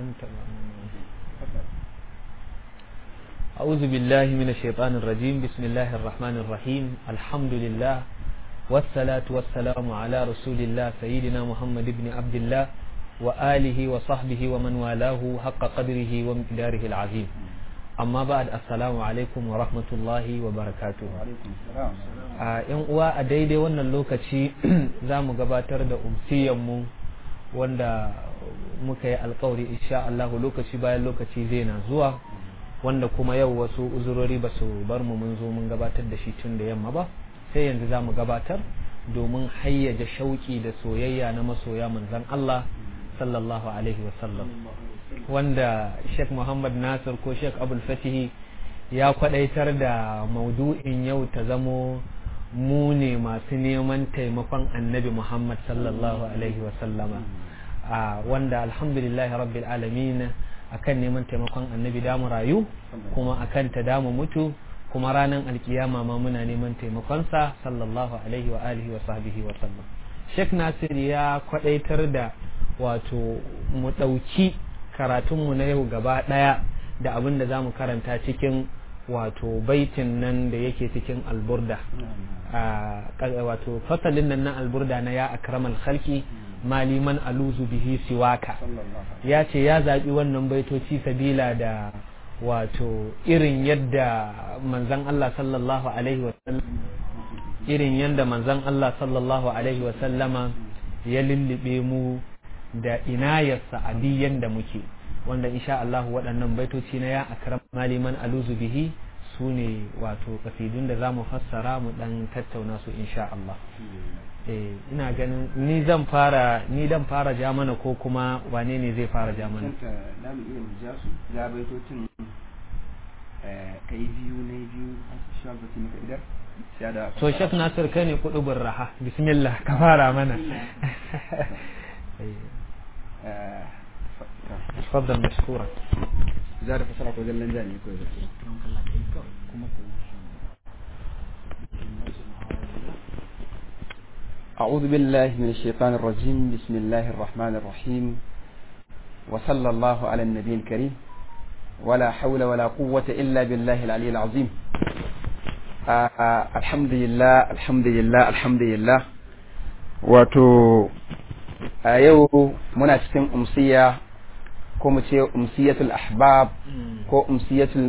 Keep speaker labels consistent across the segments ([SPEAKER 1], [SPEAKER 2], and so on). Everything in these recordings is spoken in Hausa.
[SPEAKER 1] أنت أعوذ بالله من الشيطان الرجيم بسم الله الرحمن الرحيم الحمد لله والصلاة والسلام على رسول الله سيدنا محمد بن عبد الله وآله وصحبه ومن والاه حق قدره ومقداره العظيم amma ba da assalamu alaikum wa rahmatullahi wa barakatu a yan uwa a daidai wannan lokaci za mu gabatar da umsiyanmu wanda muka yi alkawari insha Allah lokaci bayan lokaci zai na zuwa wanda kuma yau wasu uzurori ba su bar mu mun zo mun gabatar da shi tun da yamma ba sai yanzu za mu gabatar domin hayyaja shauki da soyayya na masoya manzon Allah sallallahu alaihi wasallam wanda Sheikh Muhammad Nasir ko Sheikh Abul Fatihi ya kwadaitar da maudu'in yau ta zamo mu ne masu neman taimakon annabi Muhammad sallallahu alaihi wasallama wanda alhamdulillah rabbil alamin akan neman taimakon annabi damu rayu kuma akan ta damu mutu kuma ranar alkiyama ma muna neman taimakonsa sallallahu alaihi wa alihi wa sahbihi wa sallam Sheikh Nasir ya kwadaitar da wato mu ɗauki karatunmu na yau gaba ɗaya da abin da za mu karanta cikin wato baitin nan da yake cikin alburda wato fasalin nan na alburda na ya akramal khalqi maliman aluzu bihi siwaka ya ce ya zaɓi wannan baitoci sabila da wato irin yadda manzan Allah sallallahu alaihi wasallam irin yadda manzan Allah sallallahu alaihi wasallama ya lullube mu da inayarsa a biyan da muke wanda insha Allah waɗannan baitoci na ya akram maliman aluzu bihi su ne wato kasidun da za mu fassara mu ɗan tattauna su insha Allah eh ina ganin ni zan fara ni dan fara ja mana ko kuma wane ne zai fara ja mana
[SPEAKER 2] da mu iya mu ja su ja baitocin kai biyu ne biyu shi ba ki maka idar
[SPEAKER 1] to Sheikh Nasir kai ne kudubin raha bismillah ka fara mana تفضل مشكورا
[SPEAKER 2] زاد فسرك وزل لنجاني كويس أعوذ بالله من الشيطان الرجيم بسم الله الرحمن الرحيم وصلى الله على النبي الكريم ولا حول ولا قوة إلا بالله العلي العظيم آه آه الحمد لله الحمد لله الحمد لله وتو a yau muna cikin umsiya ko mu ce umsiyatul ahbab ko umsiyatul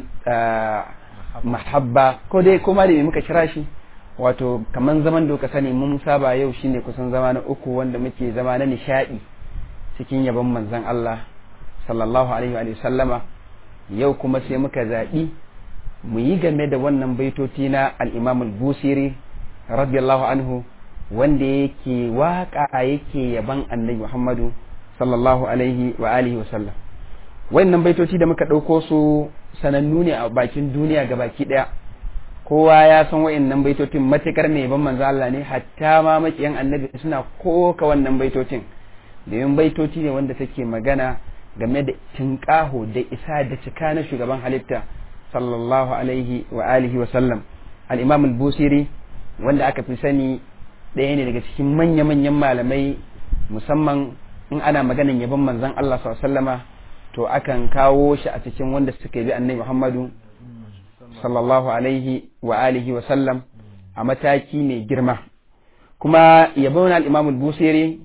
[SPEAKER 2] mahabba ko dai kuma da muka kira shi wato kaman zaman da ka sani mun saba yau shine kusan zama na uku wanda muke zama na nishadi cikin yabon manzon Allah sallallahu alaihi wa sallama yau kuma sai muka zaɓi mu yi game da wannan baitoti na al-Imam al-Busiri radiyallahu anhu wanda yake waka yake yaban annabi Muhammadu sallallahu alaihi wa alihi wasallam wannan baitoci da muka ɗauko su sanannu ne a bakin duniya ga baki ɗaya kowa ya san wayannan baitocin matukar mai yaban manzo Allah ne hatta ma makiyan annabi suna koka wannan baitocin domin baitoci ne wanda take magana game da tinƙaho da isa da cika na shugaban halitta sallallahu alaihi wa alihi wa sallam al-imam al-busiri wanda aka fi sani ɗaya ne daga cikin manya-manyan malamai musamman in ana maganin yabon manzon Allah sallama to akan kawo shi a cikin wanda suka bi annabi Muhammadu sallallahu alaihi wa alihi wa sallam a mataki mai girma kuma yabon al-Imam al-Busiri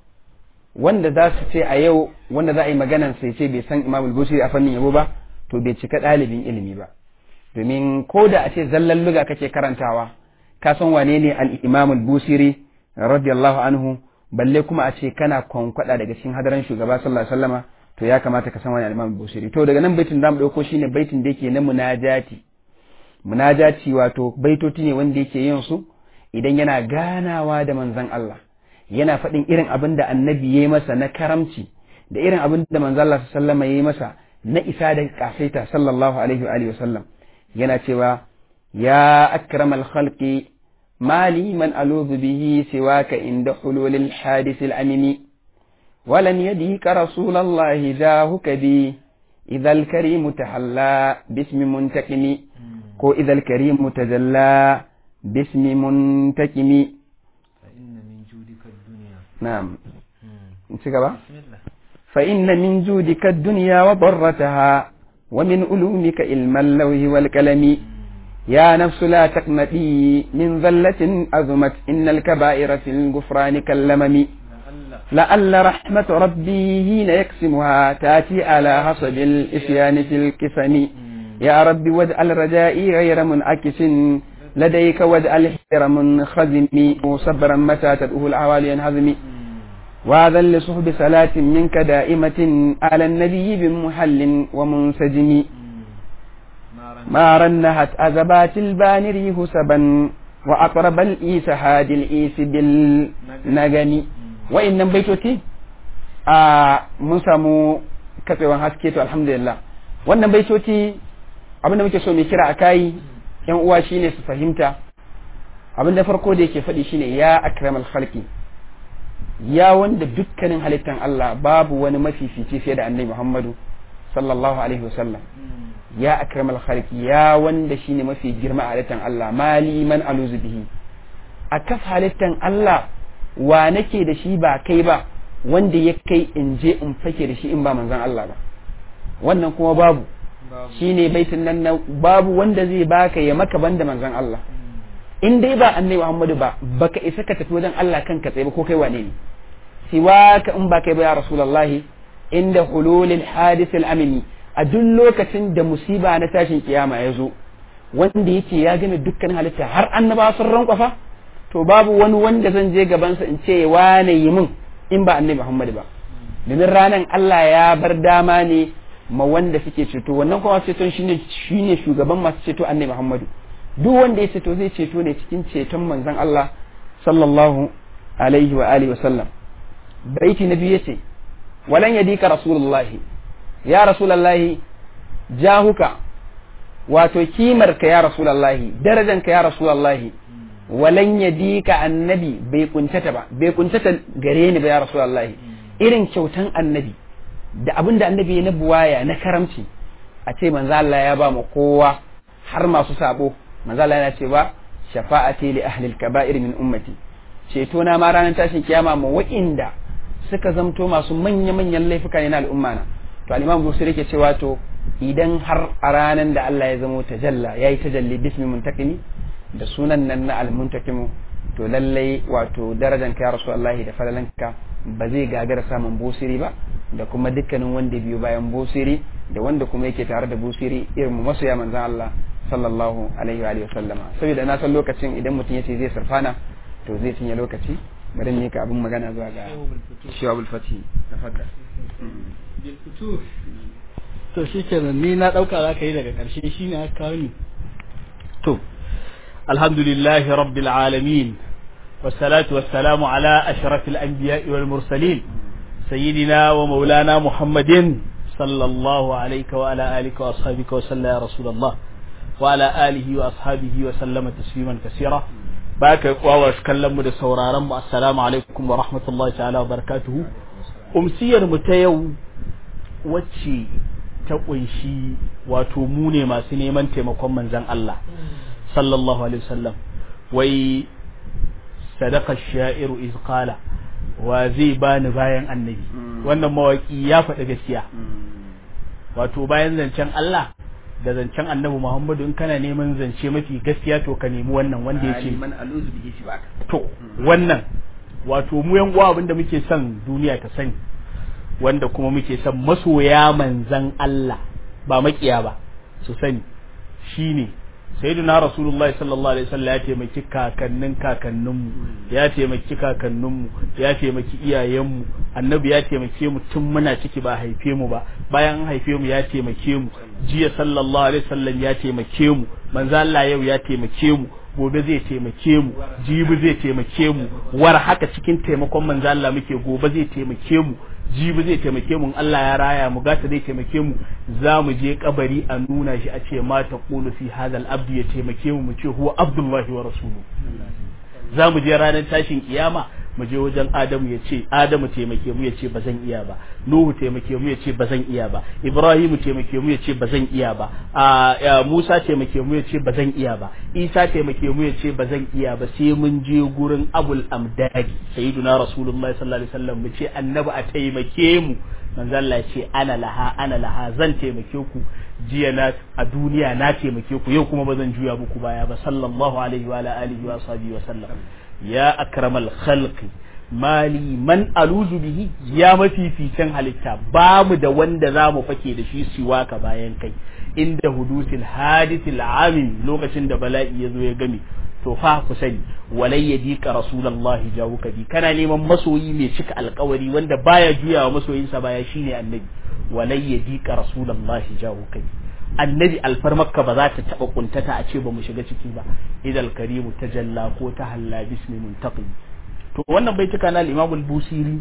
[SPEAKER 2] wanda za su ce a yau wanda za a yi maganan sai ce bai san Imam al-Busiri a fannin yabo ba to bai cika ɗalibin ilimi ba domin ko da a ce zallan luga kake karantawa ka san wane ne al-Imam al-Busiri radiyallahu anhu balle kuma a ce kana kwankwada daga cikin hadaran shugaba sallallahu alaihi wasallama to ya kamata ka san wani al-Imam al-Busiri to daga nan baitin zamu dauko shine baitin da yake na munajati munajati wato baitoti ne wanda yake yin su idan yana ganawa da manzon Allah yana faɗin irin abin da annabi ya yi masa na karamci da irin abin da manzon Allah sallallahu alaihi ya yi masa na isa da kasaita sallallahu alaihi wa alihi wasallam yana cewa ya akramal khalqi مالي من ألوذ به سواك عند حلول الحادث الأمم ولن يديك رسول الله جاهك بي إذا الكريم تحلى باسم منتقم كو إذا الكريم تجلى باسم منتقم
[SPEAKER 1] فإن من جودك الدنيا
[SPEAKER 2] نعم انت كبا
[SPEAKER 1] بسم الله
[SPEAKER 2] فإن من جودك الدنيا وضرتها ومن علومك علم اللوح والقلم يا نفس لا تقنطي من ذلة أزمت إن الكبائر في الغفران كاللمم لعل رحمة ربي حين يقسمها تأتي على حسب الإسيان في الكسم يا رب واجعل رجائي غير منعكس لديك واجعل حير منخزم صبرا متى تدعوه العوالي ينهزم وهذا لصحب صلاة منك دائمة على النبي بمحل ومنسجم ما رنهت أزبات البانر هسبا وأقرب الإيس هاد الإيس بالنغم وإن بيتوتي آه mun samu katsewan haske to alhamdulillah wannan baitoci abin da muke so mai kira a kai yan uwa shine su fahimta abin da farko da yake faɗi shine ya akramal khalqi ya wanda dukkanin halittan Allah babu wani mafifici fiye da annabi Muhammadu sallallahu alaihi wasallam ya akramal khalqi ya wanda shine mafi girma a halittan Allah mali man aluzu bihi a kaf halittan Allah wa nake da shi ba kai ba wanda ya kai in je in fake da shi in ba manzon Allah ba wannan kuma babu shine baitin nan na babu wanda zai baka ya maka banda manzon Allah in dai ba annabi Muhammadu ba baka isa ka tafi wajen Allah kanka tsaye ba ko kai wane ne siwaka in ba kai ba ya rasulullahi inda hululil hadith al-amini a duk lokacin da musiba na tashin kiyama ya zo wanda yake ya gane dukkan halitta har annaba sun rankwafa to babu wani wanda zan je gabansa in ce wane yi min in ba annabi Muhammadu ba domin ranan Allah ya bar dama ne ma wanda suke ceto wannan kuma ceton shine shine shugaban masu ceto annabi Muhammadu duk wanda ya ceto zai ceto ne cikin ceton manzon Allah sallallahu alaihi wa alihi wa sallam baiti na biyu yace walan yadika rasulullahi ya rasulullahi jahuka wato kimar ka ya rasulullahi darajan ka ya rasulullahi walan yadika annabi bai kuntata ba bai kuntata gare ni ba ya rasulullahi irin kyautan annabi da abin da annabi na buwaya na karamci a ce manzo Allah ya ba mu kowa har masu sabo manzo Allah yana cewa shafa'ati li ahli al-kaba'ir min ummati ceto na ma ranar tashin kiyama mu wa'inda suka zamto masu manya-manyan laifuka ne na al'umma na to al-imam Busiri yake cewa to idan har a ranar da Allah ya zamo tajalla yayi tajalli bismi muntakimi da sunan nan na al-muntakimu to lallai wato darajan ka ya rasulullahi da falalanka ba zai gagara samun busiri ba da kuma dukkanin wanda biyu bayan busiri da wanda kuma yake tare da busiri irin masoya manzan Allah sallallahu alaihi wa alihi sallama saboda na san lokacin idan mutum yace zai sarfana to zai cinye lokaci bari ne ka abin magana zuwa ga shawabul fati tafaddal
[SPEAKER 3] to shikenan ni na dauka za ka yi daga karshe shine aka kawo ni to alhamdulillahi rabbil alamin والصلاة والسلام على أشرف الأنبياء والمرسلين سيدنا ومولانا محمد صلى الله عليك وعلى آلك وأصحابك وسلم يا رسول الله وعلى آله وأصحابه وسلم تسليما كثيرا باك واواش كلم da sauraron mu assalamu alaikum wa rahmatullahi ta'ala wa barakatuhu umsiyar mu ta yau wacce ta kunshi wato mu ne masu neman taimakon manzon Allah sallallahu alaihi wasallam wai sadaka sha'iru iz qala wa zai bani bayan annabi wannan mawaki ya faɗi gaskiya wato bayan zancen Allah da zancen annabi Muhammadu in kana neman zance mafi gaskiya to ka nemi wannan wanda ya ce to wannan wato mu yan uwa abinda muke son duniya ta sani wanda kuma muke son masoya manzan Allah ba makiya ba su sani shine sayyidina rasulullah sallallahu alaihi wasallam ya taimaki kakannin kakanninmu ya taimaki kakanninmu ya taimaki iyayenmu annabi ya taimake mu tun muna ciki ba haife mu ba bayan an haife mu ya taimake mu jiya sallallahu alaihi wasallam ya taimake mu manzo Allah yau ya taimake mu gobe zai taimake mu jibi zai taimake mu war haka cikin taimakon manzo Allah muke gobe zai taimake mu jibi zai taimake mu Allah ya raya mu gata zai taimake mu za mu je kabari a nuna shi a ce ma ta qulu fi hadal abdu ya taimake mu mu ce huwa abdullahi wa rasuluhu za mu je ranar tashin kiyama mu je wajen Adamu ya ce Adamu taimake mu ya ce ba zan iya ba Nuhu taimake mu ya ce ba zan iya ba Ibrahimu taimake mu ya ce ba zan iya ba a Musa taimake mu ya ce ba zan iya ba Isa taimake mu ya ce ba zan iya ba sai mun je gurin Abul Amdadi sayyiduna Rasulullahi sallallahu alaihi wasallam mu ce annabi a taimake mu manzo Allah ya ce ana laha ana laha zan taimake ku jiya na a duniya na taimake ku yau kuma ba zan juya muku baya ba sallallahu alaihi wa alihi wa sahbihi wa sallam ya akramal khalqi mali man aluzu bihi ya mafificin halitta bamu da wanda za mu fake da shi siwa ka bayan kai inda hudusil hadithil amin lokacin da bala'i ya zo ya game to fa ku sani walai ya dika rasulullahi jawuka bi kana neman masoyi mai cika alkawari wanda baya juyawa masoyinsa baya shine annabi walai ya dika rasulullahi jawuka bi annabi alfarmakka ba za ta taba kuntata a ce ba mu shiga ciki ba idal karimu tajalla ko ta halla bismi muntaqim to wannan bai tuka na al-imam al-busiri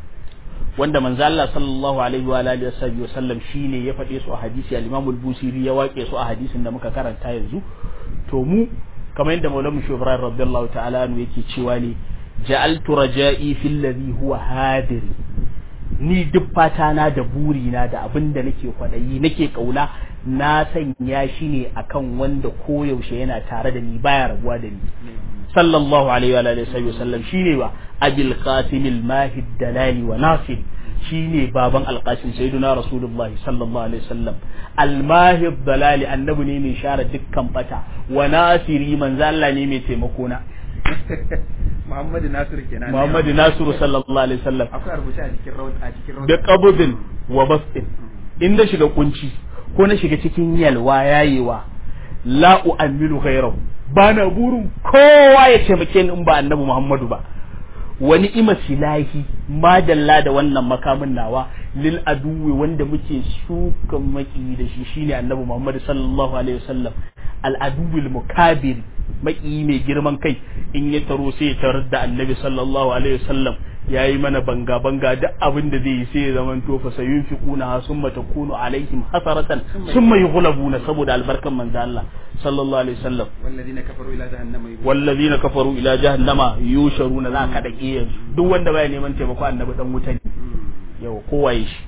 [SPEAKER 3] wanda manzo Allah sallallahu alaihi wa alihi wa sallam shine ya faɗe su a hadisi al-imam al-busiri ya wake su a hadisin da muka karanta yanzu to mu kamar yadda maulamu shi ibrahim radiyallahu ta'ala anhu yake cewa ne ja'altu raja'i fil ladhi huwa hadiri ni duk fata na da buri na da abin da nake kwadayi nake kauna na sanya shi ne akan wanda koyaushe yana tare da ni baya rabuwa da ni sallallahu alaihi wa alihi wa sallam shine ba abil qasim al mahid dalali wa nasir shine baban alqasim sayyiduna rasulullah sallallahu alaihi wasallam almahib dalali annabi ne mai share dukkan bata wa nasiri manzo Allah ne mai taimako na
[SPEAKER 2] Muhammadu Nasiru kenan
[SPEAKER 3] Muhammadu Nasiru sallallahu alaihi wasallam
[SPEAKER 2] akwai rubuce a cikin rawat a cikin rawat
[SPEAKER 3] da qabdin wa bastin in na shiga kunci ko na shiga cikin yalwa yayewa la u'amilu ghayrahu bana burin kowa ya taimake ni in ba annabi Muhammadu ba wani ima silahi madalla da wannan makamin nawa lil aduwi wanda muke shuka maki da shi shine annabi Muhammad sallallahu alaihi wasallam al aduwil mukabir maki mai girman kai in ya taro sai ya tarar da annabi sallallahu alaihi wasallam yayi mana banga banga duk abin da zai yi sai ya zaman to fa sayunfiquna summa takunu alaihim hasaratan summa yughlabuna saboda albarkan manzo Allah sallallahu alaihi wasallam
[SPEAKER 2] والذين كفروا إلى جهنم يحشرون
[SPEAKER 3] wallazina kafaru ila jahannama yusharuna za ka dake yanzu duk wanda baya neman taimako annabi dan wuta ne yau kowaye shi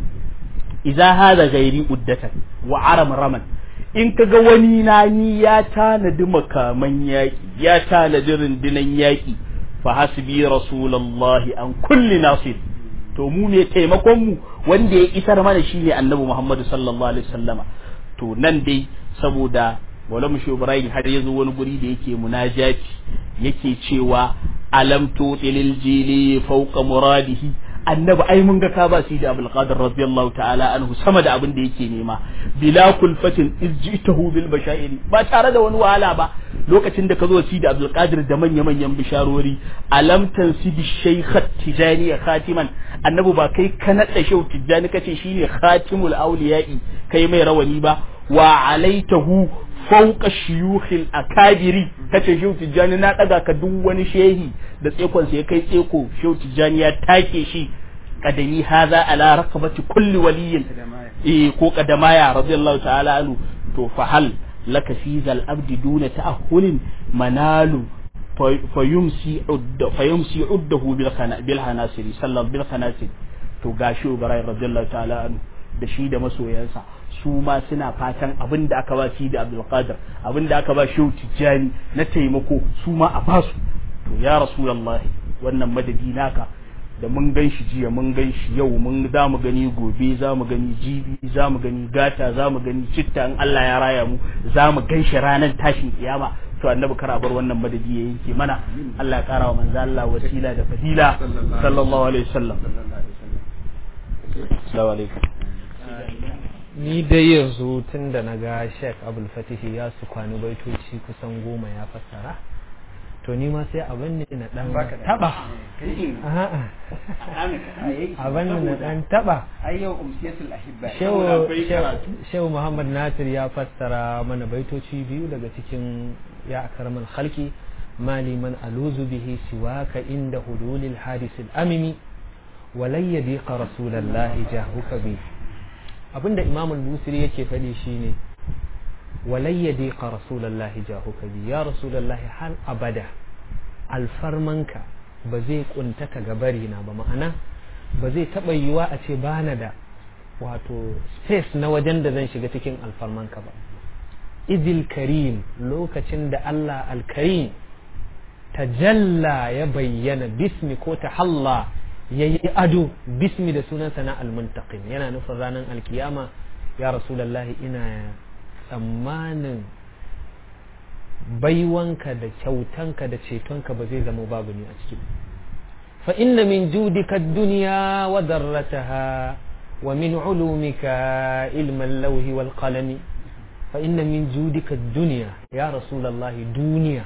[SPEAKER 3] idza hada gairi uddatan wa aram raman in kaga wani na ni ya tanadi makaman yaki ya tanadi rundunan yaki fa hasbi rasulullahi an kulli nasir to mu ne taimakon mu wanda ya isar mana shine annabi Muhammad sallallahu alaihi wasallama to nan dai saboda wala mu Ibrahim har yazo wani guri da yake munajati yake cewa alam tutilil jili fawqa muradihi annabi ai mun ga ka ba shi da Abdul Qadir radiyallahu ta'ala anhu sama da abin da yake nema bila kulfatin izjitahu bil bashairi ba tare da wani wahala ba lokacin da ka zo shi da Abdul Qadir da manya manyan bisharori alam tansibi shaykhat tijani khatiman annabi ba kai ka nada shau tijani kace shine khatimul awliya'i kai mai rawani ba wa alaitahu fauka shiyukhil akabiri kace shehu tijjani na daga ka duk wani shehi da tsekon ya kai tseko shehu tijjani ya take shi kadami haza ala rakabati kulli waliyin eh ko kadamaya radiyallahu ta'ala anhu to fa hal laka fi zal abdi duna ta'ahulin manalu fayumsi udda fayumsi uddahu bil khana bil hanasiri sallallahu bil hanasiri to gashi ubarai radiyallahu ta'ala anhu da shi da masoyansa su ma suna fatan abin da aka ba shi da Abdulkadir abin da aka ba shi Tijjani na taimako su ma a basu to ya Rasulullah wannan madadi naka da mun gan shi jiya mun gan shi yau mun za mu gani gobe za mu gani jibi za mu gani gata za mu gani citta in Allah ya raya mu za mu gan shi ranar tashin kiyama to annabi kara bar wannan madadi ya yanke mana Allah ya kara wa manzo Allah wasila da fadila sallallahu alaihi wasallam assalamu alaikum
[SPEAKER 1] ni dai yanzu tun da na ga sheik abul fatihi ya su kwani baitoci kusan goma ya fassara to ni ma sai abin ne na dan taba abin ne na dan taba
[SPEAKER 2] ayyau umsiyatul ahibba
[SPEAKER 1] shehu muhammad nasir ya fassara mana baitoci biyu daga cikin ya akramal khalqi mali man aluzu bihi siwaka inda hululil hadisil amimi walai yadiqa rasulallahi jahuka bihi abinda imam al-busiri yake faɗi shine walai yadiqa rasulallahi jahuka bi ya rasulallahi har abada alfarmanka ba zai kuntata gabari na ba ma'ana ba zai taɓa yiwa a ce bana da wato space na wajen da zan shiga cikin alfarmanka ba idil karim lokacin da Allah al-karim tajalla ya bayyana bismi ko tahalla yayi ado bismi da sunansa na almuntaqim yana nufin ranar alkiyama ya rasulullahi ina tsammanin baiwanka da kyautanka da cetonka ba zai zama babu ni a ciki fa inna min judika dunya wa darrataha wa min ulumika ilman lauhi wal qalami fa inna min judika dunya ya rasulullahi duniya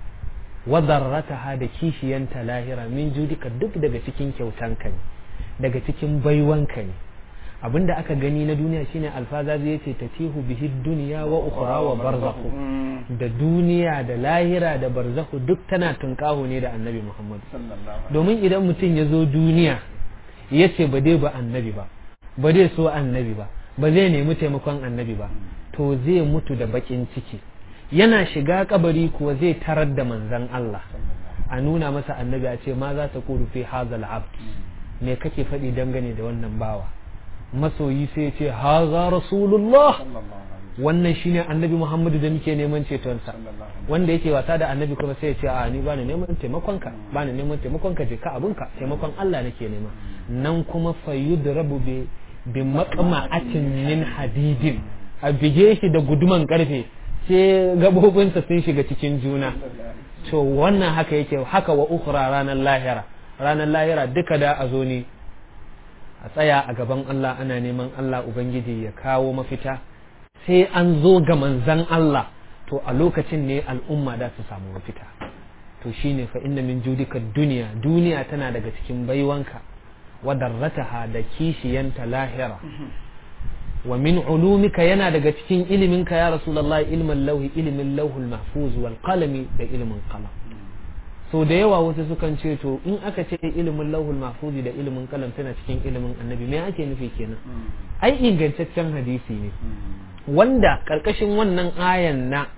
[SPEAKER 1] wa darrataha da kishiyanta lahira min judika duk daga cikin kyautanka ne daga cikin baiwanka ne abinda aka gani na duniya shine alfaza zai ce tatihu bihi dunya wa ukhra wa barzakhu da duniya da lahira da barzakhu duk tana tunkaho ne da annabi Muhammad domin idan mutum ya zo duniya ya ce ba dai ba annabi ba ba dai so annabi ba ba zai nemi taimakon annabi ba to zai mutu da bakin ciki yana shiga kabari kuwa zai tarar da manzan Allah a nuna masa annabi a ce ma za ta kuru fi hazal abd me kake faɗi dangane da wannan bawa masoyi sai ce haza rasulullah wannan shine annabi muhammadu da muke neman cetonsa wanda yake wasa da annabi kuma sai ya ce a ni bani neman taimakonka bani neman taimakonka je ka abunka taimakon Allah nake nema nan kuma fayudrabu bi bi maqma'atin min hadidin a bige shi da guduman karfe sai gabobinsa sun shiga cikin juna to wannan haka yake haka wa ukhra ranar lahira ranar lahira duka da a zo ne a tsaya a gaban Allah ana neman Allah Ubangiji ya kawo mafita sai an zo ga manzan Allah to a lokacin ne al'umma da su samu mafita to shine fa inna min judika duniya duniya tana daga cikin baiwanka wa darrataha da kishiyanta lahira wa min ulumika yana daga cikin iliminka ya rasulullahi ilmin lauhi ilimin lauhul mahfuz wal qalami da ilimin qalam so da yawa wasu sukan ce to in aka ce ilimin lauhul mahfuzi da ilimin kalam tana cikin ilimin annabi me ake nufi kenan ai ingantaccen hadisi ne wanda karkashin wannan ayan na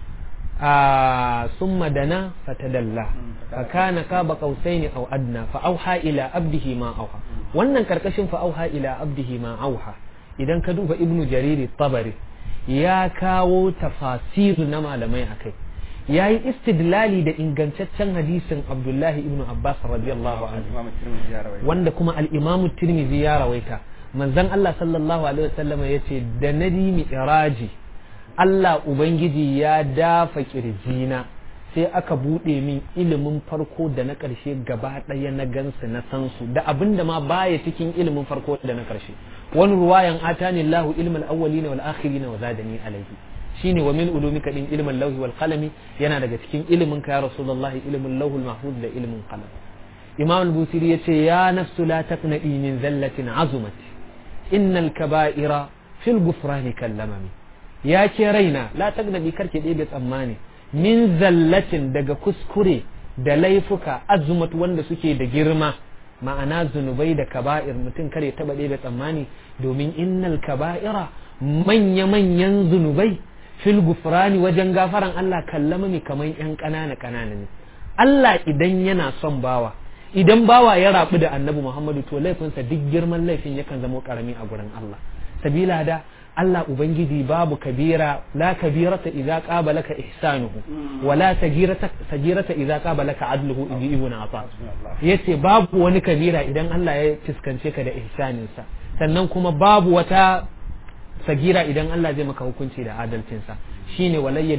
[SPEAKER 1] a summa dana fatadalla fa kana kaba qausaini aw adna fa auha ila abdihi ma auha wannan karkashin fa auha ila abdihi ma auha idan ka duba ibnu jariri tabari ya kawo tafasir na malamai akai ya yi istidlali da ingantaccen hadisin abdullahi ibn abbas radiyallahu anhu wanda kuma al'imamu tirmizi ya rawaita manzon Allah sallallahu alaihi wasallam ya ce da na mi'raji Allah ubangiji ya dafa kirjina sai aka buɗe min ilimin farko da na ƙarshe gaba ɗaya na gansu na san su da abin da ma baya cikin ilimin farko da na ƙarshe wani ruwayan atani Allahu ilmal awwalina wal akhirina wa zadani alaihi shine wa min ulumika din ilmin lauhi wal qalami yana daga cikin ilimin ka ya rasulullahi ilmin lauhul mahfuz da ilmin qalam imam al-busiri yace ya nafsu la taqnadi min zallatin azumat innal kaba'ira fil ghufrani kallamami ya ke raina la taqnadi karke ɗebe tsammani min zallatin daga kuskure da laifuka azumat wanda suke da girma ma'ana zunubai da kaba'ir mutum kare taba ɗebe tsammani domin innal kaba'ira manya-manyan zunubai fil gufrani wajen gafaran Allah kallama ne kamar yan ƙanana ƙanana ne Allah idan yana son bawa idan bawa ya rabu da annabi Muhammadu to laifinsa duk girman laifin yakan zama karami a gurin Allah sabila da Allah ubangiji babu kabira la kabirata idza qabalaka ihsanuhu wa la sagirata sagirata idza qabalaka adluhu ibi ibn Abbas yace babu wani kabira idan Allah ya fiskance ka da ihsaninsa sannan kuma babu wata sagira idan Allah zai maka hukunci da adalcinsa shine walayya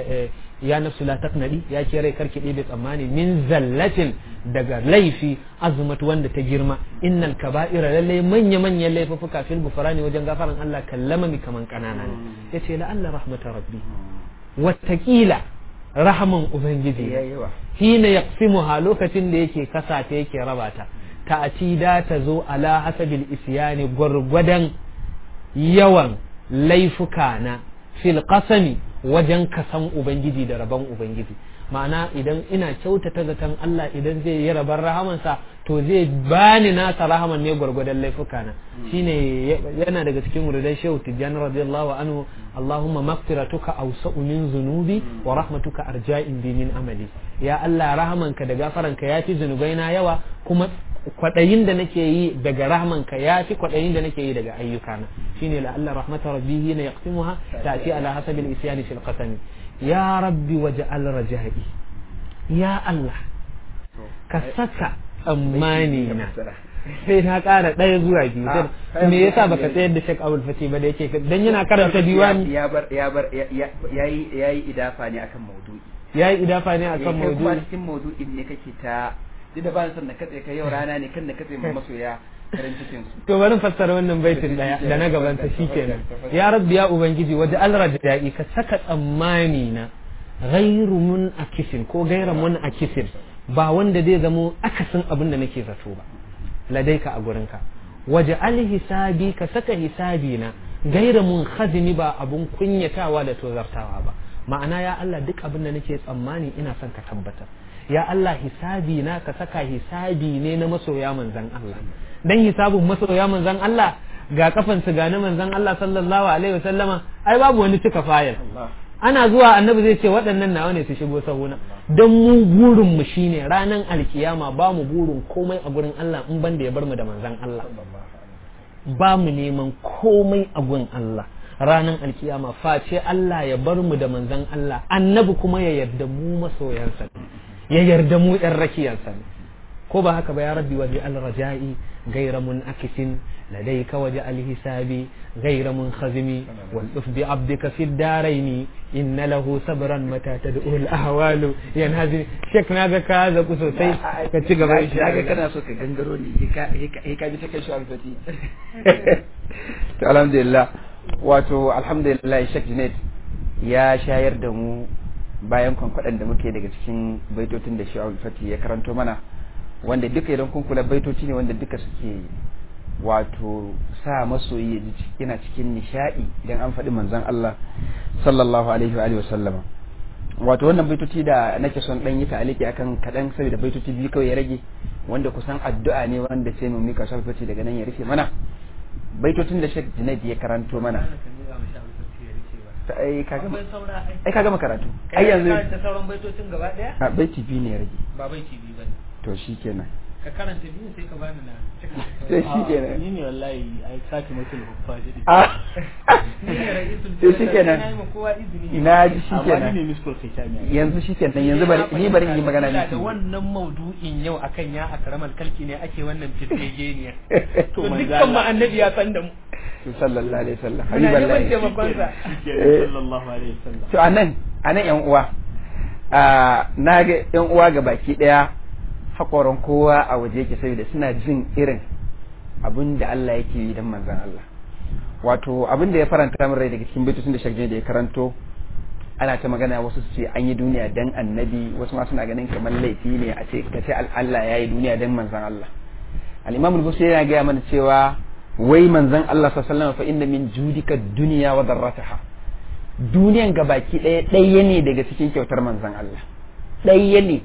[SPEAKER 1] ya nafsu la taqnadi ya ke rai karki ɗebe tsammani min zallatin daga laifi azumat wanda ta girma innal kaba'ira lalle manya manyan laifuka fil gufrani wajen gafaran Allah kallama mi kaman kanana ne yace la Allah rahmata rabbi wattaqila rahaman ubangiji hina yaqsimuha lokacin da yake kasa ta yake raba ta ta'atida ta zo ala hasabil isyani gwargwadon yawan laifuka na fil qasami wajen kasan ubangiji da rabon ubangiji ma'ana idan ina kyautata zaton Allah idan zai yi rabar rahamansa to zai bani nasa rahaman ne gwargwadon laifuka na shine yana daga cikin muridan shehu tijjani radiyallahu anhu Allahumma maghfiratuka awsa'u min zunubi wa rahmatuka arja'in bi min amali ya Allah rahamanka da gafaranka yafi zunubaina yawa kuma kwaɗayin da nake yi daga rahmanka ya fi kwaɗayin da nake yi daga ayyukana shine la Allah rahmata rabbihi na yaqsimuha ta'ti ala hasabi al-isyan fil qasam ya rabbi waj'al raja'i ya Allah ka saka tsammani na sai na ƙara ɗaya zuwa biyu
[SPEAKER 2] Ah,
[SPEAKER 1] me yasa baka tsayar da Sheikh Abdul Fatih ba da yake dan yana karanta diwani
[SPEAKER 2] ya bar ya bar yayi yayi idafa ne akan maudu'i
[SPEAKER 1] yayi idafa ne akan
[SPEAKER 2] kai kuma
[SPEAKER 1] maudu'i
[SPEAKER 2] cikin maudu'in ne kake ta duk da ba ni son na katse kai yau rana ne kan na katse mu masoya farin cikin su
[SPEAKER 1] to bari fassara wannan baitin daya da na gaban ta shikenan ya rabbi ya ubangiji waje alrajai ka saka tsammani na ghairu mun akisin ko gaira mun akisin ba wanda zai zamo akasin abin da nake zato ba ladaika a gurinka waje hisabi ka saka hisabi na gaira mun khazini ba abun kunyatawa da tozartawa ba ma'ana ya Allah duk abin da nake tsammani ina son ka tabbatar ya Allah hisabi na ka saka hisabi ne na masoya manzan Allah dan hisabun masoya manzan Allah ga kafan su ga na manzan Allah sallallahu alaihi wasallama ai babu wani cika fayil ana zuwa annabi zai ce waɗannan nawa ne su shigo sahuna don mu burin mu shine ranan alkiyama ba mu burin komai a gurin Allah in ban da ya bar mu da manzan Allah ba mu neman komai a gurin Allah ranan alkiyama face Allah ya bar mu da manzan Allah annabi kuma ya yarda mu masoyansa ne ya yarda mu yan rakiyarsa ne ko ba haka ba ya rabbi waje alraja'i gaira mun akisin لديك وجع الحساب غير منخزم والطف بعبدك في الدارين إن له صبرا متى تدعو الأهوال ينهزم شك ناغا كذا كسوسي كتشيغا باي
[SPEAKER 2] kaga kana so ka gangaro ne he ka bi ta kai shi alfati to alhamdulillah wato alhamdulillah Sheikh Junaid ya shayar da mu bayan kwankwaɗan da muke daga cikin baitotin da shi alfati ya karanto mana wanda duka idan kun kula baitoci ne wanda duka suke wato sa masoyi ya ji yana cikin nishadi idan an faɗi manzon Allah sallallahu alaihi wa alihi wa sallama wato wannan baitoci da nake son dan yi ta'aliki akan kadan saboda baitoci biyu kawai ya rage wanda kusan addu'a ne wanda sai mu mika salfati daga nan ya rufe mana baitocin da Sheikh Junaid ya karanto mana ai kaga ai kaga makaratu ai yanzu
[SPEAKER 1] sauran baitocin gaba daya
[SPEAKER 2] a baiti biyu ne ya rage
[SPEAKER 1] ba baiti biyu bane
[SPEAKER 2] to shikenan
[SPEAKER 1] ka karanta biyu sai ka bani na
[SPEAKER 2] sai shikenan
[SPEAKER 3] ni ne wallahi ai saki mutum huffa shi
[SPEAKER 2] a to shikenan ina ji
[SPEAKER 3] amma ni ne
[SPEAKER 2] shikenan
[SPEAKER 3] miskul kai ta miya
[SPEAKER 2] yanzu shikenan yanzu bari ni bari in yi magana
[SPEAKER 1] da
[SPEAKER 2] miki
[SPEAKER 1] wannan maudu'in yau akan ya akramal kalki ne ake wannan firgegeniya
[SPEAKER 3] To,
[SPEAKER 1] to
[SPEAKER 3] manzo
[SPEAKER 1] dukkan mu
[SPEAKER 3] Allah.
[SPEAKER 1] annabi ya san da mu
[SPEAKER 2] sallallahu alaihi wasallam
[SPEAKER 1] muna neman
[SPEAKER 2] habiballahi
[SPEAKER 1] taimakon sa
[SPEAKER 2] Eh.
[SPEAKER 3] sallallahu alaihi wasallam
[SPEAKER 2] to anan anan yan uwa a na ga yan uwa ga baki daya hakoran kowa a waje yake saboda suna jin irin abin da Allah yake yi dan manzon Allah wato abin da ya faranta min rai daga cikin baitocin da shagje da ya karanto ana ta magana wasu su ce an yi duniya dan annabi wasu ma suna ganin kamar laifi ne a ce ka ce Allah ya yi duniya dan manzon Allah al-imam al-busiri yana gaya mana cewa wai manzon Allah sallallahu alaihi wasallam fa inna min judika dunya wa darrataha duniyan gabaki ɗaya ɗaya ne daga cikin kyautar manzon Allah ɗaya ne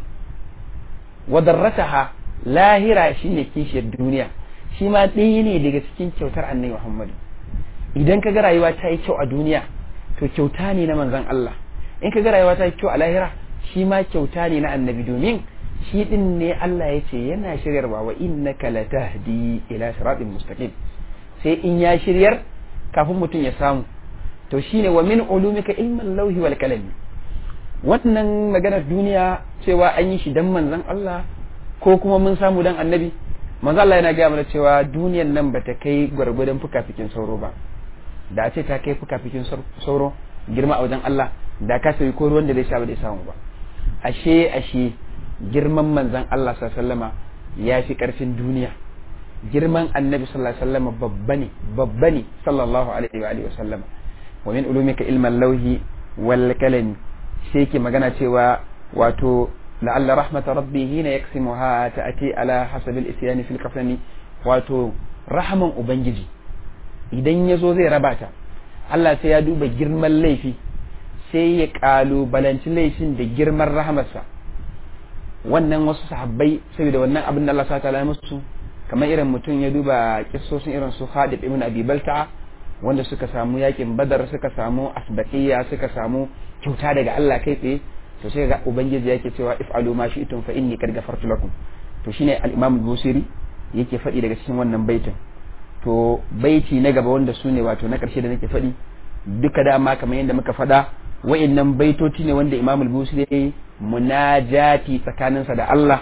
[SPEAKER 2] wa darrataha lahira shine kishiyar duniya shi ma ɗaya ne daga cikin kyautar annabi Muhammad idan ka ga rayuwa ta yi kyau a duniya to kyauta ne na manzon Allah in ka ga rayuwa ta yi kyau a lahira shi ma kyauta ne na annabi domin shi din ne Allah ya ce yana shiryarwa wa innaka latahdi ila siratin mustaqim sai in ya shiryar kafin mutum ya samu to shine wa min ulumika ilmin lauhi wal kalami wannan maganar duniya cewa an yi shi dan manzon Allah ko kuma mun samu dan annabi manzon Allah yana gaya mana cewa duniyan nan bata kai gwargwadon fukafikin sauro ba da a ce ta kai fukafikin sauro girma a wajen Allah da ka sayi ko ruwan da zai sha ba zai samu ba ashe ashe girman manzon Allah sallallahu alaihi wasallama ya fi karfin duniya girman annabi sallallahu alaihi wasallama babba ne babba ne sallallahu alaihi wa alihi wasallama wa min ulumika ilman lauhi wal kalami sai ke magana cewa wato la'alla rahmata rabbi hina yaksimuha ta'ati ala hasabil isyani fil kafani wato rahaman ubangiji idan ya zo zai raba ta Allah sai ya duba girman laifi sai ya kalubalanci laifin da girman rahamarsa wannan wasu sahabbai saboda wannan abin da Allah sa ta musu kamar irin mutum ya duba kissosin irin su Khalid ibn Abi Balta'a wanda suka samu yakin Badar suka samu asbaqiyya suka samu kyauta daga Allah kai tsaye to sai ga ubangiji yake cewa if'alu ma shi'tum fa inni qad ghafartu lakum to shine al-Imam al-Busiri yake faɗi daga cikin wannan baitin to baiti na gaba wanda su ne wato na ƙarshe da nake faɗi duka dama kamar yadda muka faɗa wa'annan baitoci ne wanda Imam al-Busiri ya yi munajati tsakaninsa da Allah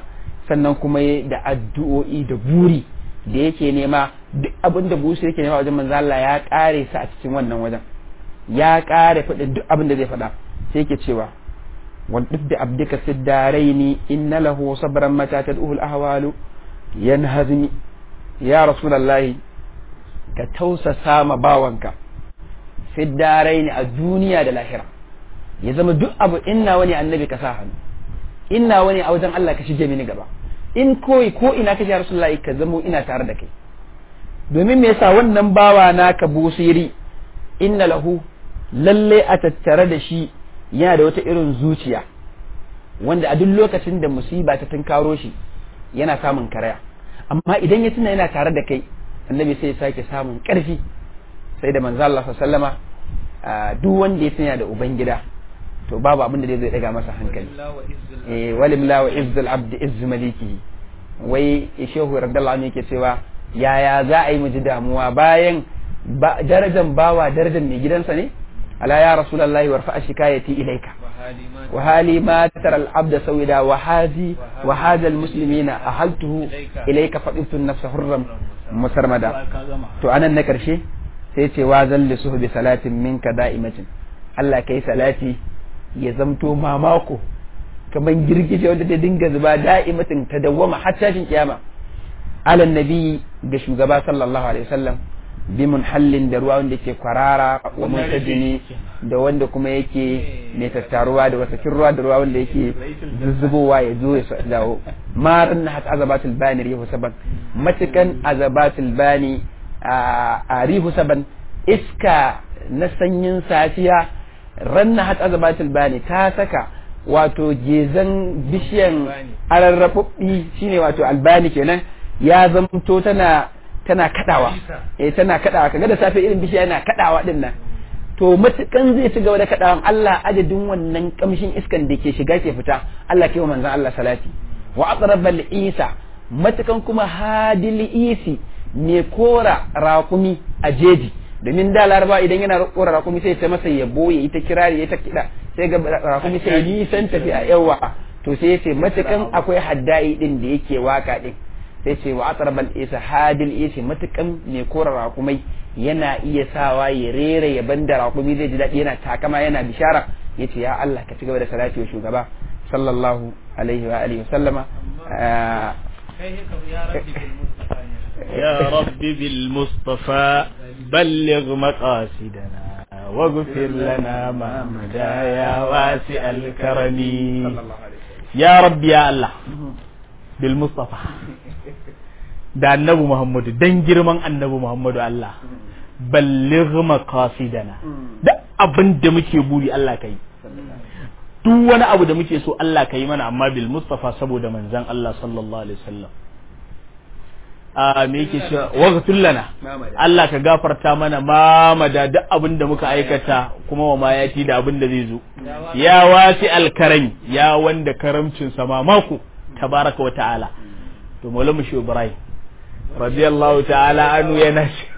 [SPEAKER 2] sannan kuma da addu'o'i da buri da yake nema duk abin da busu yake nema wajen manzo Allah ya kare sa a cikin wannan wajen ya kare faɗin duk abin da zai faɗa sai yake cewa wal da abdika siddaraini inna lahu sabran mata tad'uhu al ahwalu yanhazmi ya rasulullahi ka tausasa ma bawanka siddaraini a duniya da lahira ya zama duk abu inna wani annabi ka sa hannu inna wani a wajen Allah ka shige mini gaba in koyi ko ina ka ya rasulullahi ka zamo ina tare da kai domin me yasa wannan bawa naka busiri inna lahu lalle a tattare da shi yana da wata irin zuciya wanda a duk lokacin da musiba ta tunkaro shi yana samun karaya amma idan ya tuna yana tare da kai annabi sai ya sake samun karfi sai da manzo Allah sallama duk wanda ya tuna da ubangida to babu abin da zai daga masa hankali eh walimla wa izzul abd izz malikihi wai shehu radiyallahu anhu yake cewa yaya za a yi mu ji damuwa bayan darajan bawa darajan mai gidansa ne ala ya rasulullahi warfa shikayati ilaika wa hali ma tara al-abd sawida wa hadi wa hada al-muslimina ahaltuhu ilaika fadiltu an-nafs hurram musarmada to anan na karshe sai ce wa zalli suhbi salatin minka da'imatin Allah kai salati ya zamto mamako kaman girgije wanda ta dinga zuba da'imatin ta dawwama har tashin kiyama ala nabi ga shugaba sallallahu alaihi wasallam bi munhallin da ruwa wanda ke kwarara wa muntajini da wanda kuma yake mai tattaruwa da wasakin ruwa da ruwa wanda yake zuzzubowa ya zo ya dawo marin na hat azabatul bani rihu saban matukan azabatul bani a rihu saban iska na sanyin safiya ranna hat azabatul bani ta saka wato gezan bishiyan ararrafuffi shine wato albani kenan ya zamto tana tana kadawa eh tana kadawa kaga da safe irin bishiya yana kadawa din nan to matukan zai ci gaba da kadawan Allah adadin wannan kamshin iskan da ke shiga ke fita Allah kai wa manzon Allah salati wa aqrabal isa matukan kuma hadil isi ne kora rakumi a jeji domin da laraba idan yana kora rakumi sai ta masa yabo ya ita kirari ya ta kida sai ga rakumi sai nisan tafi a yawa to sai ya ce matukan akwai haddai din da yake waka din sai ce wa atrabal isa hadil isa matukan mai kora rakumai yana iya sawa ya rera ya banda rakumi zai ji daɗi yana takama yana bishara ya ce ya Allah ka ci gaba da salati wa shugaba sallallahu alaihi wa alihi wa sallama
[SPEAKER 3] يا رب بالمصطفى بلغ مقاصدنا واغفر لنا ما مدى يا واسع الكرم يا رب يا الله بالمصطفى da annabi Muhammadu dan girman annabi Muhammadu Allah balligh maqasidana da abin da muke buri Allah kai duk wani abu da muke so Allah kai mana amma bil mustafa saboda manzon Allah sallallahu alaihi wasallam a me yake cewa waghfir lana Allah ka gafarta mana mamada duk abin da muka aikata kuma wa ma yati da abin da zai zo ya wasi alkarami ya wanda karamcin sa mamako tabaraka wa ta'ala to maulamu shi Ibrahim radiyallahu ta'ala anu yana shi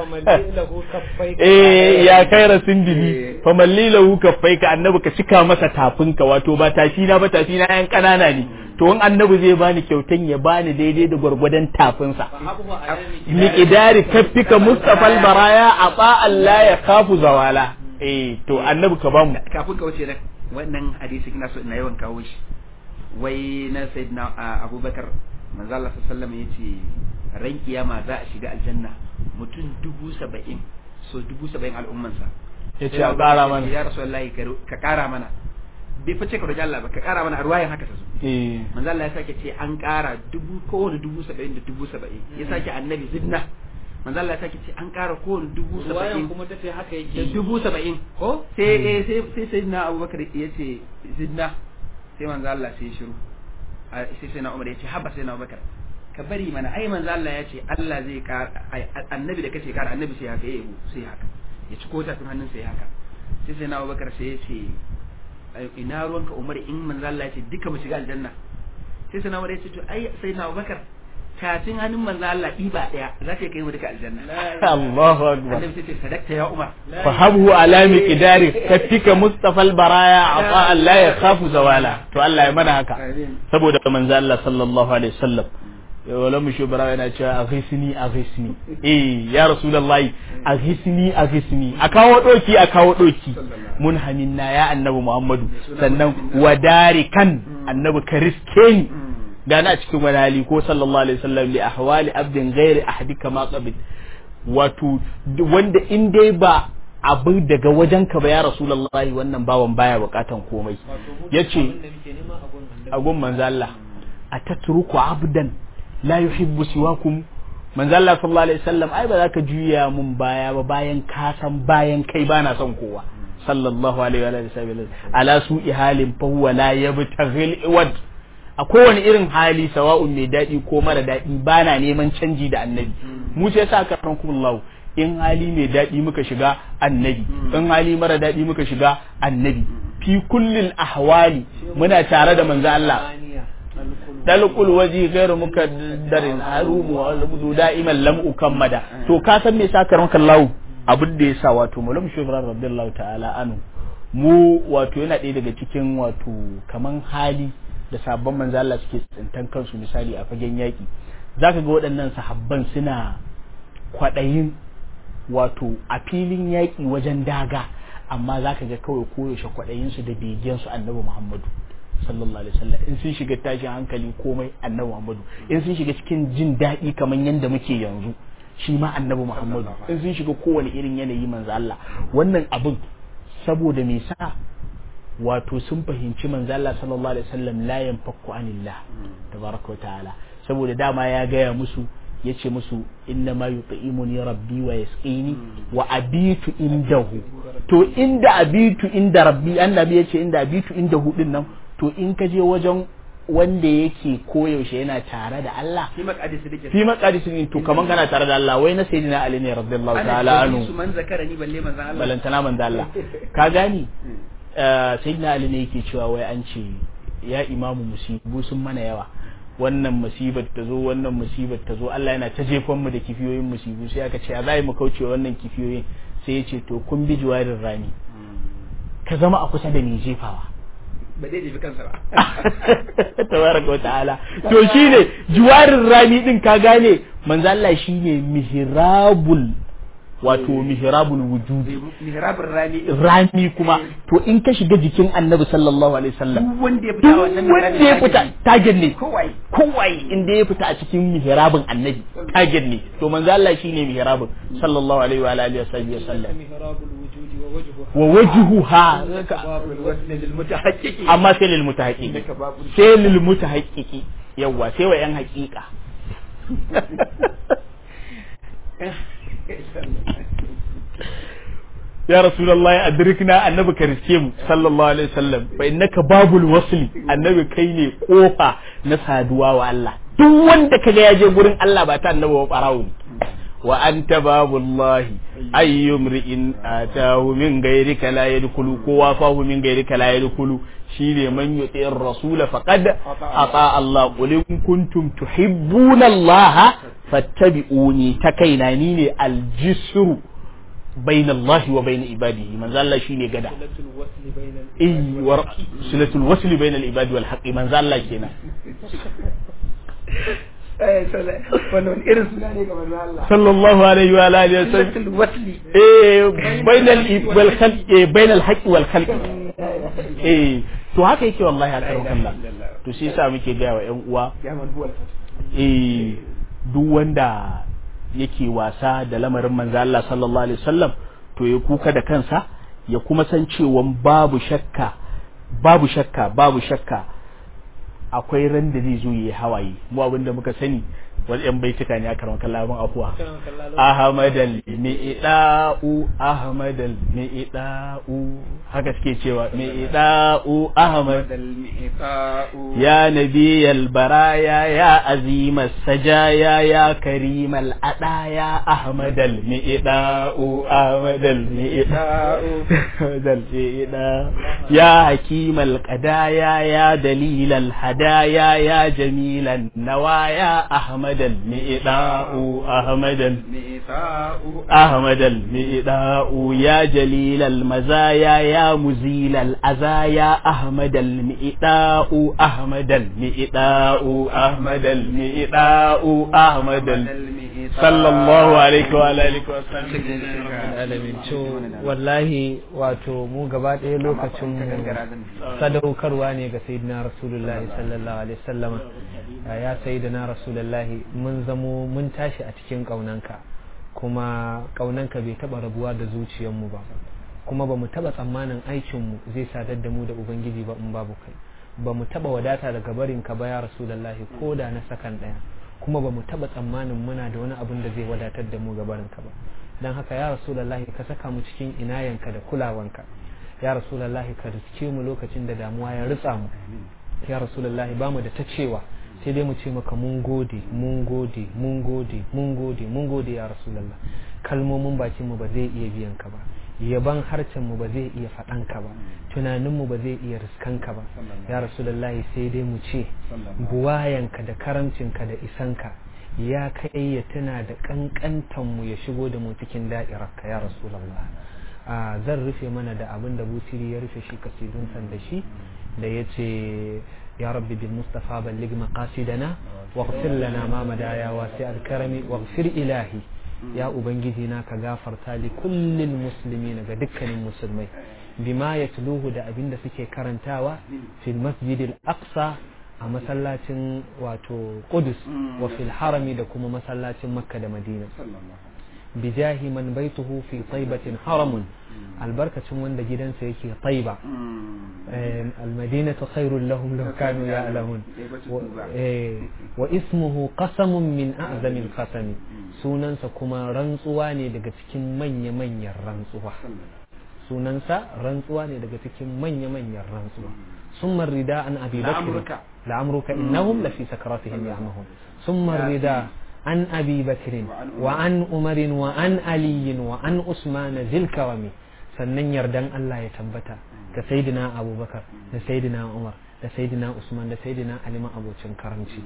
[SPEAKER 3] eh ya kaira sindili fa malli lahu kaffaika annabi ka cika masa tafinka wato ba tafi na ba tafi na yan kanana ne to in annabi zai bani kyautan ya bani daidai da gwargwadon tafinsa miqdari kaffika mustafa baraya aba Allah ya kafu zawala eh to annabi ka bamu
[SPEAKER 2] kafin ka wuce nan wannan hadisi ina so ina yawan kawo shi wai na sayyidina abubakar manzo Allah sallallahu alaihi wasallam yace ran kiyama za a shiga aljanna mutum dubu saba'in so dubu saba'in al'ummansa
[SPEAKER 3] ya ce a ƙara mana
[SPEAKER 2] ya rasu wallahi ka ƙara mana bai fice ka roƙi Allah ba ka ƙara mana a ruwayan haka ta zo
[SPEAKER 3] eh
[SPEAKER 2] manzo Allah ya sake ce an ƙara dubu kowane dubu saba'in da dubu saba'in ya sake annabi zidna manzo Allah ya sake ce an ƙara kowane dubu saba'in
[SPEAKER 1] kuma ta ce haka
[SPEAKER 2] da
[SPEAKER 1] yake
[SPEAKER 2] dubu saba'in ko sai eh sai sai sayyidina Abubakar ya ce zidna sai manzo Allah sai ya shiru a- sai sayyidina Umar ya ce haba sayyidina Abubakar ka bari mana ai manzo Allah ya ce Allah zai ƙara ai, annabi da kace ƙara annabi sai haka yayi sai haka ya ci kota tun hannun sai haka sai sayyidina Abubakar sai ya ce ai, ina ruwanka Umar in manzo Allah ya ce duka mu shiga aljanna sai sayyidina Umar ya ce to ai sayyidina Abubakar tafin hannun manzo Allah ɗiba ɗaya za ta kai mu duka aljanna
[SPEAKER 3] Allahu akbar
[SPEAKER 2] annabi sai ce sadakta ya Umar
[SPEAKER 3] fahabhu ala miqdari katika mustafa albaraya ata Allah ya khafu zawala to Allah ya mana haka saboda manzo Allah sallallahu alaihi wasallam wala mu shubara yana cewa aghisni aghisni eh ya rasulullahi aghisni aghisni a kawo doki a kawo doki mun haminna ya annabi Muhammadu sannan wadarikan annabi ka riske ni gana a cikin wani hali ko sallallahu alaihi wasallam li ahwali abdin ghairi ahadika ma qabil wato wanda in dai ba abu daga wajenka ba ya rasulullahi wannan bawan baya bukatan komai yace agun manzo Allah atatruku abdan la yuhibbu siwakum manzo Allah sallallahu alaihi wasallam ai ba za ka juya mun baya ba bayan ka san bayan kai bana son kowa sallallahu alaihi wa sallam ala su'i halin fa huwa la yabtaghil iwad a kowane irin hali sawa'un mai daɗi ko mara daɗi ba na neman canji da annabi mu sai sa ka rankumullahu in hali mai daɗi muka shiga annabi in hali mara daɗi muka shiga annabi fi kullil ahwali muna tare da manzo Allah dalqul waji ghairu mukaddarin harumu wa albudu da'iman lam ukammada to ka san me sa ka rankumullahu abin da yasa wato malam shubran radiyallahu ta'ala anu mu wato yana ɗaya daga cikin wato kaman hali da sabon manzo Allah suke tsintan kansu misali a fagen yaƙi zaka ga waɗannan sahabban suna kwaɗayin wato a filin yaƙi wajen daga amma zaka ga kawai koyaushe kwaɗayin su da begen su annabi Muhammadu sallallahu alaihi wasallam in sun shiga tashin hankali komai annabi Muhammadu in sun shiga cikin jin daɗi kamar yanda muke yanzu shi ma annabi Muhammadu in sun shiga kowane irin yanayi manzo Allah wannan abin saboda me sa wato sun fahimci manzo Allah sallallahu alaihi wasallam la yanfaku anillah tabaraka wa ta'ala saboda dama ya gaya musu yace musu inna ma yut'imuni rabbi wa yasqini wa abitu indahu to inda abitu inda rabbi annabi yace inda abitu indahu din nan to in ka je wajen wanda yake koyaushe yana tare da Allah
[SPEAKER 2] fi maqadisi dake
[SPEAKER 3] fi maqadisi to kaman kana tare da Allah wai na sayyidina Ali ne radiyallahu ta'ala anhu
[SPEAKER 2] su man zakarani balle manzo Allah
[SPEAKER 3] balantana manzo Allah ka gani sayyidina Ali ne yake cewa wai an ce ya imamu musibu sun mana yawa wannan musibar ta zo wannan musibar ta zo Allah yana ta jefan mu da kifiyoyin musibu sai aka ce a zai mu kauce wannan kifiyoyin sai ya ce to kun bi jiwarin rani ka zama a kusa da ni jefawa
[SPEAKER 2] ba zai jefi kansa ba
[SPEAKER 3] tabaraka wa ta'ala to shine jiwarin rani din ka gane manzo Allah shine mihrabul wato mihrabul wujudi
[SPEAKER 2] mihrabul rani
[SPEAKER 3] rami kuma to in ka shiga jikin annabi sallallahu alaihi wasallam
[SPEAKER 2] duk wanda ya fita
[SPEAKER 3] duk
[SPEAKER 2] wannan
[SPEAKER 3] wanda ya fita tagen ne
[SPEAKER 2] kowai
[SPEAKER 3] kowai inda ya fita a cikin mihrabin annabi tagen ne to manzo Allah shine mihrabin sallallahu alaihi wa alihi wasallam wa wajhuha amma sai lil mutahaqqiqi sai lil mutahaqqiqi yawa sai wa yan haqiqa ya rasulullahi adrikna annabi ka riske mu sallallahu alaihi wasallam fa innaka babul wasli annabi kai ne kofa na saduwa wa Allah duk wanda kaga ya je gurin Allah ba ta annabi ba barawo ne wa anta babullahi ayyum ri'in atahu min ghayrika la yadkhulu ko wafahu min ghayrika la yadkhulu shine man yuti'ir rasul faqad ata Allah qul in kuntum tuhibbuna Allah fattabi'uni ta kaina ni ne aljisru بين الله وبين عباده من ذا الله شيني غدا اي ور صله الوصل بين العباد والحق من ذا الله كينا
[SPEAKER 2] wannan irin suna ne ga manzo Allah
[SPEAKER 3] صلى الله عليه وعلى اله وسلم
[SPEAKER 2] silatul wasli
[SPEAKER 3] eh بين ال والخلق eh بين الحق والخلق eh to haka yake wallahi a karon Allah to shi yasa muke ga wa ƴan uwa
[SPEAKER 2] ya man huwa
[SPEAKER 3] eh duk wanda yake wasa da lamarin manzo Allah sallallahu alaihi wasallam to ya kuka da kansa ya kuma san cewa babu shakka babu shakka babu shakka akwai ran da zai zo yayi hawaye mu abinda muka sani wani yan baituka ne a karon kallabin afuwa ahmadal mi'da'u ahmadal mi'da'u haka suke cewa mi'da'u ahmad يا نبي البرايا يا عظيم السجايا يا كريم الأدايا أحمد المئداء أحمد المئداء أحمد المئداء يا حكيم القدايا يا دليل الهدايا يا جميل النوايا أحمد أحمد المئداء أحمد
[SPEAKER 2] ميثاق
[SPEAKER 3] أحمد المئداء يا جليل المزايا يا مزيل الأزايا أحمد المئداء أحمد المئداء أحمد المئداء أحمد ال- صلى الله عليه وعلى آله وسلم
[SPEAKER 1] alamin to wallahi wato mu gaba ɗaya lokacin mu sadaukarwa ne ga sayyidina rasulullahi sallallahu alaihi wasallam ya sayyidina rasulullahi mun zamo mun tashi a cikin ƙaunanka kuma ƙaunanka bai taɓa rabuwa da zuciyarmu ba kuma ba mu taɓa tsammanin aikinmu zai sadar da mu da ubangiji ba in babu kai ba mu taɓa wadata daga barinka ba ya rasulullahi ko da na sakan ɗaya kuma ba mu taɓa tsammanin muna da wani abin da zai wadatar da mu ga barinka ba don haka ya rasulallahi ka saka mu cikin inayanka da kulawanka ya rasulallahi ka riske mu lokacin da damuwa ya ritsa mu ya rasulallahi ba mu da ta cewa sai dai mu ce maka mun gode mun gode mun gode mun gode mun gode ya rasulallah kalmomin bakin mu ba zai iya biyan ka ba yaban harcen mu ba zai iya faɗan ka ba tunanin mu ba zai iya riskan ka ba ya rasulallahi sai dai mu ce buwayanka da karamcinka da isanka ya kai ya tuna da kankantan mu ya shigo da mu cikin da'irarka ya rasulallah a zan rufe mana da abin da busiri ya rufe shi kasidun san da shi da ya ce ya rabbi bil mustafa ballig maqasidana waghfir lana ma madaya wasi al karami waghfir ilahi ya ubangiji na ka gafarta li kullil muslimin ga dukkanin musulmai bima yatluhu da abin da suke karantawa fil masjidil aqsa a masallacin wato Qudus wa fil harami da kuma masallacin Makka da Madina bijahi man baituhu fi taibatin haramun albarkacin wanda gidansa yake taiba almadinatu khairul lahum law kanu ya'lamun wa ismuhu qasamun min a'zamil qasami sunansa kuma rantsuwa ne daga cikin manya-manyan rantsuwa sunansa rantsuwa ne daga cikin manya-manyan rantsuwa ثم الرداء عن أبي بكر لعمرك إنهم لفي سكراتهم يعمهون ثم الرداء عن أبي بكر وعن عمر وعن علي وعن عثمان ذي الكرم sannan yardan Allah ya tabbata da sayyidina Abubakar da sayyidina Umar da sayyidina Usman da sayyidina Ali ma abocin karamci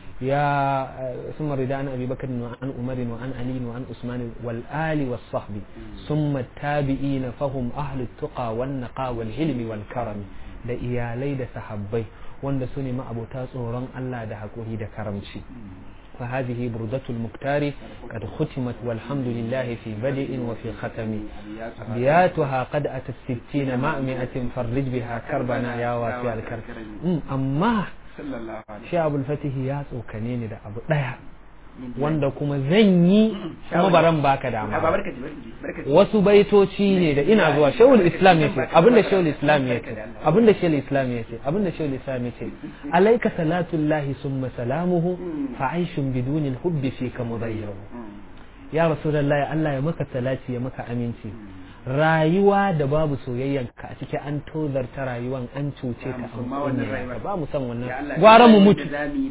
[SPEAKER 1] ya summa rida an Abi Bakr wa an Umar wa an Ali wa an Usman wal ali was sahbi summa tabi'ina fahum ahlut tuqa wan naqa wal hilmi wal karami da iyalai da sahabbai wanda su ne ma'abota tsoron Allah da haƙuri da karamci فهذه بردة المختار قد ختمت والحمد لله في بدء وفي ختم أبياتها قد أتت ستين مع مئة فرج بها كربنا يا واسع الكرب أما شعب الفتح يا سوكنين دا أبو wanda kuma zan yi kuma baran baka dama wasu baitoci ne da ina zuwa shawul islam yace abinda shawul islam yace abinda shawul islam yace abinda shawul islam yace alayka salatullahi summa salamuhu fa aishun biduni alhubbi fika mudayyaw ya rasulullahi Allah ya maka salati ya maka aminci rayuwa da babu soyayyan ka a ciki an tozarta rayuwan an cuce ka an ba mu san wannan gwara mu mutu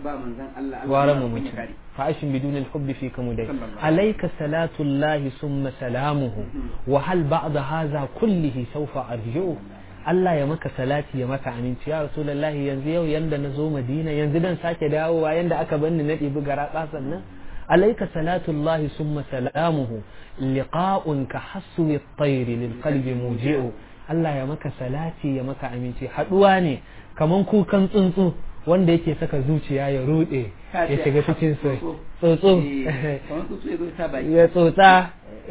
[SPEAKER 1] gwara mu mutu فعيش بدون الحب فيك مدي عليك صلاة الله ثم سلامه وهل بعد هذا كله سوف أرجعه Allah ya maka salati ya maka aminci ya Rasulullahi yanzu yau yanda na zo Madina yanzu dan sake dawowa yanda aka banni na ɗibi gara sannan alaika salatullahi summa salamuhu liqa'un ka haswi at-tayr lil qalbi muji'u Allah ya maka salati ya maka aminci haduwa ne kaman kukan tsuntsu wanda yake saka zuciya ya rude ya shiga cikin tsotso ya tsotsa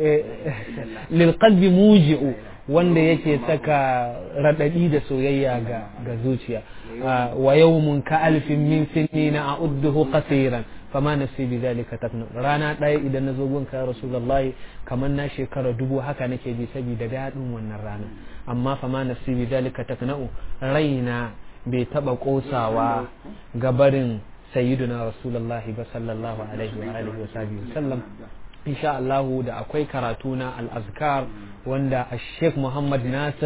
[SPEAKER 1] lilqalbi muji'u wanda yake saka radadi da soyayya ga ga zuciya wa yawmun ka alfin min sinina a'udduhu qasiran fama nafsi bi zalika tafnu rana ɗaya idan na zo gunka ya rasulullahi kamar na shekara dubu haka nake ji saboda daɗin wannan rana amma fama nafsi bi zalika tafnu raina bai taba kosawa gabarin sayyiduna rasulullahi ba sallallahu alaihi wa alihi wa sahbihi sallam insha Allah da akwai karatu na al-azkar wanda Sheikh Muhammad Nasir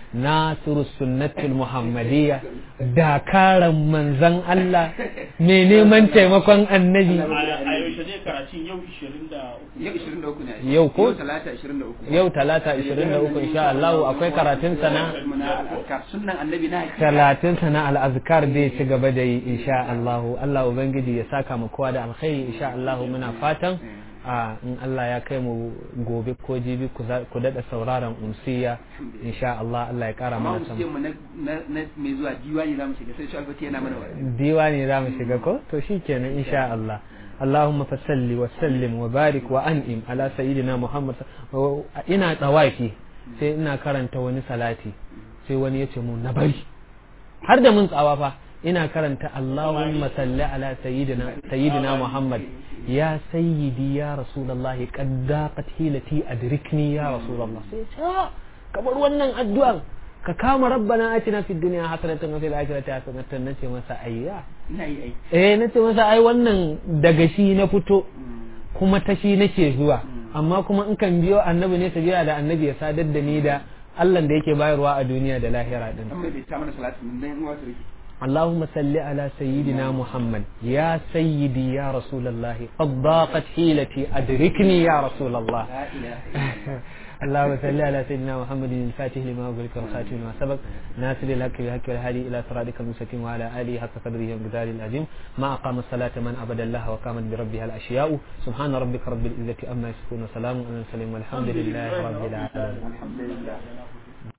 [SPEAKER 1] nasiru sunnatul muhammadiyya dakaran manzan Allah mai neman taimakon annabi
[SPEAKER 3] a yaushe zai karatun yau 23
[SPEAKER 2] yau 23 ne
[SPEAKER 1] Yau ko?
[SPEAKER 2] yau talata 23
[SPEAKER 1] yau talata 23 insha Allah akwai karatun sana
[SPEAKER 2] muna sunnan annabi na
[SPEAKER 1] talatin sana al'azkar zai ci gaba da yi insha Allah Allah Ubangiji ya saka mu kowa da alkhairi insha Allah muna fatan a in Allah ya kai mu gobe ko jibi ku za- ku daɗa sauraron umsiya insha Allah Allah ya kara
[SPEAKER 2] amma
[SPEAKER 1] mana
[SPEAKER 2] mu
[SPEAKER 1] sama
[SPEAKER 2] ce mu na na- na mai zuwa diwani za mu shiga sai shi alfati yana mana wa'azi
[SPEAKER 1] diwani za mu shiga ko to shikenan insha Allah اللهم فصل وسلم وبارك وانعم على سيدنا محمد ina tsawafi sai ina karanta wani salati sai wani ya ce mu na bari har da mun tsawa fa ina karanta Allahumma salli ala sayyidina sayyidina Muhammad ya sayyidi ya rasulullahi qad daqat hilati adrikni ya rasulullah sai ce "Ah, ka bar wannan addu'an ka kama rabbana atina fid dunya hasanatan wa fil akhirati hasanatan nace masa ayya
[SPEAKER 2] ina yi ai
[SPEAKER 1] eh nace masa ai wannan daga shi na fito kuma ta shi nake zuwa amma kuma in kan biyo annabi ne tabiya da annabi ya sadar da ni da Allah da yake bayarwa a duniya da lahira din
[SPEAKER 2] an mai da ta mana salatu mun dan uwa su rike
[SPEAKER 1] اللهم صل على سيدنا محمد يا سيدي يا رسول الله قد ضاقت حيلتي أدركني يا رسول الله
[SPEAKER 2] la ilaha
[SPEAKER 1] اللهم صل على سيدنا محمد الفاتح لما أغلق والخاتم لما سبق ناصر الحق بالحق والهادي إلى صراطك المستقيم وعلى آله حق قدره ومقداره العظيم ما أقام الصلاة من عبد الله وقامت بربها الأشياء سبحان ربك رب العزة أما يصفون وسلام على المرسلين والحمد لله رب العالمين
[SPEAKER 2] alhamdulillah